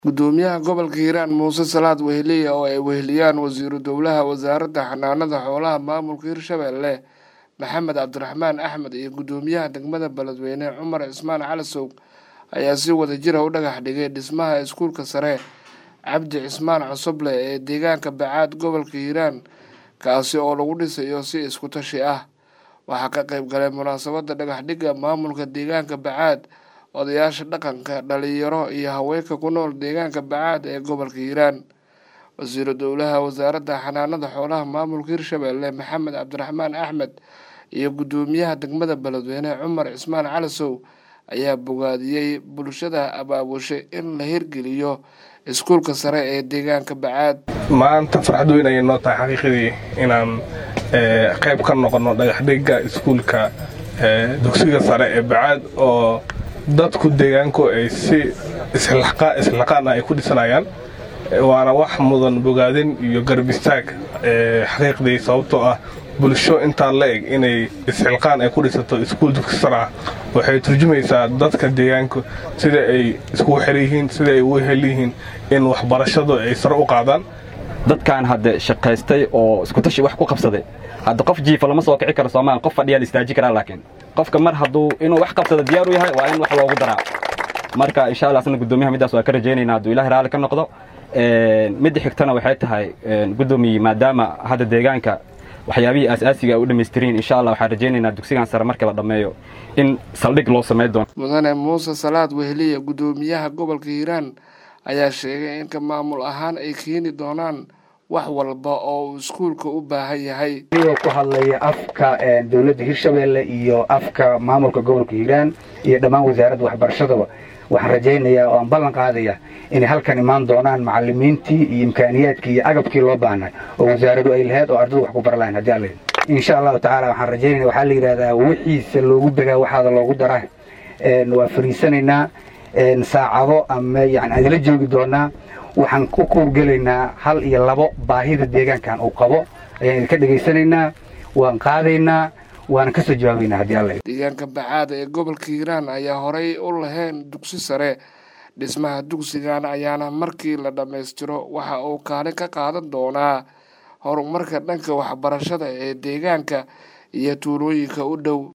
gudoomiyaha gobolka hiiraan muuse salaad weheliye oo ay weheliyaan wasiiru dowlaha wasaaradda xanaanada xoolaha maamulka hirshabelle maxamed cabdiraxmaan axmed iyo gudoomiyaha degmada beledweyne cumar cismaan calasow ayaa si wadajira u dhagax dhigay dhismaha iskuulka sare cabdi cismaan cosoble ee deegaanka bacaad gobolka hiiraan kaasi oo lagu dhisayo si isku tashi ah waxaa ka qayb galay munaasabadda dhagax dhigga maamulka deegaanka bacaad odayaasha dhaqanka dhalinyaro iyo haweenka ku nool deegaanka bacaad ee gobolka hiiraan wasiiru dowlaha wasaaradda xanaanada xoolaha maamulka hirshabelle maxamed cabdiraxmaan axmed iyo gudoomiyaha degmada beledweyne cumar cismaan calasow ayaa bogaadiyey bulshada abaabushay in la hirgeliyo iskuulka sare ee deegaanka bacaad maanta farxad weyn ayay noo tahay xaqiiqadii inaan qayb ka noqonno dhagaxdhigga iskuulka dugsiga sare ee bacaad oo dadku deegaanku ay si islaqaan ay ku dhisanayaan waana wax mudan bogaadin iyo garbistaag xaqiiqdii sababtoo ah bulsho intaa la eg inay isxilqaan ay ku dhisato iskuul dugsi sar ah waxay turjumaysaa dadka deegaanku sida ay iskugu xer yihiin sida ay ugu hel yihiin in waxbarashadu ay sare u qaadaan dadkan hadde shaqaystay oo iskutashi wax ku qabsaday hadda qof jiifa lama soo kici karo soomaal qof fadhiyaa la istaaji karaa laakiin qofka mar hadduu inuu wax qabsado diyaar u yahay waa in wax loogu daraa marka insha allah asna gudoomiyaha middaas waa ka rajaynayna hadduu ilahi raalli ka noqdo midda xigtana waxay tahay gudoomiye maadaama hadda deegaanka waxyaabihii aas-aasiga ay u dhammaystiriin insha allah waxaan rajaynaynaa dugsigan sare marka la dhammeeyo in saldhig loo samayn doono mudane muuse salaad weheliye gudoomiyaha gobolka hiiraan ayaa sheegay in ka maamul ahaan ay keeni doonaan wax walba oo uu iskuulka u baahan yahay anigoo ku hadlaya afka dowladda hirshabelle iyo afka maamulka gobolka hiiraan iyo dhammaan wasaaradda waxbarashadaba waxaan rajaynayaa oo aan ballan qaadaya inay halkan imaan doonaan macalimiintii iyo imkaaniyaadkii iyo agabkii loo baahnay oo wasaaradu ay lahayd oo ardadu wax ku bara lahayn haddii alla insha allahu tacala waxaan rajaynaya waxaa la yidhahdaa wixiisa loogu begaa waxaada loogu daraa waa fariisanaynaa saacado ama yani adila joogi doonaa waxaan ku kuurgelaynaa hal iyo labo baahida deegaankan uu qabo ayaan idinka dhegaysanaynaa waan qaadaynaa waana kasoo jawaabaynaa haddii alla deegaanka bacaada ee gobolka hiiraan ayaa horey u lahayn dugsi sare dhismaha dugsigan ayaana markii la dhammaystiro waxa uu kaalin ka qaadan doonaa horumarka dhanka waxbarashada ee deegaanka iyo tuulooyinka u dhow